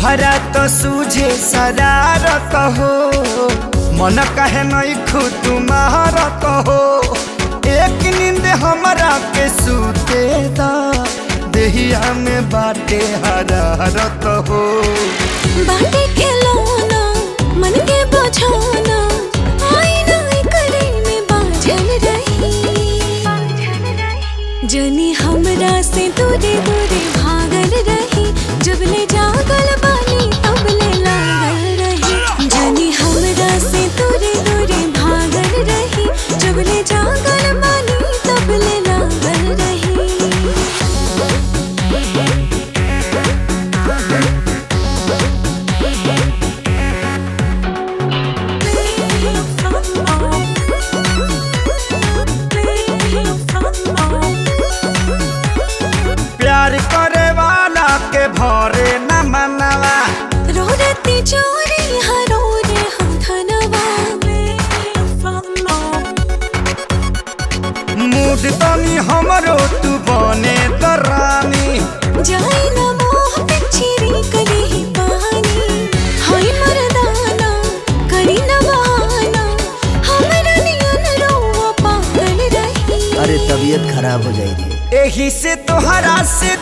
तोहरा तो सूझे शरारत हो मन कहे नहीं खुद तुम्हारत हो एक नींद हमरा के सूते दा देहिया में बाटे हरारत हो बाटे के लोना मन के बझाना आईना करे में बाझल रही जनी हमरा से दूरे दूरे भागल रही जब ले जागल बानी तब ले लागल रही जनी हमरा से दूरे दूरे भागल रही जब ले जागल बानी तब ले लागल रही प्यार करे वाला के भरे न मनवा रोरती चोरी हरो रे हम धनवा मूड तनी हमरो तू बने दरानी जाई न मोह पिछरी करी ही पानी हाय मर्दाना करी न बहाना हमरा नियन रोवा पागल रही अरे तबीयत खराब हो जाएगी एही से तोहरा से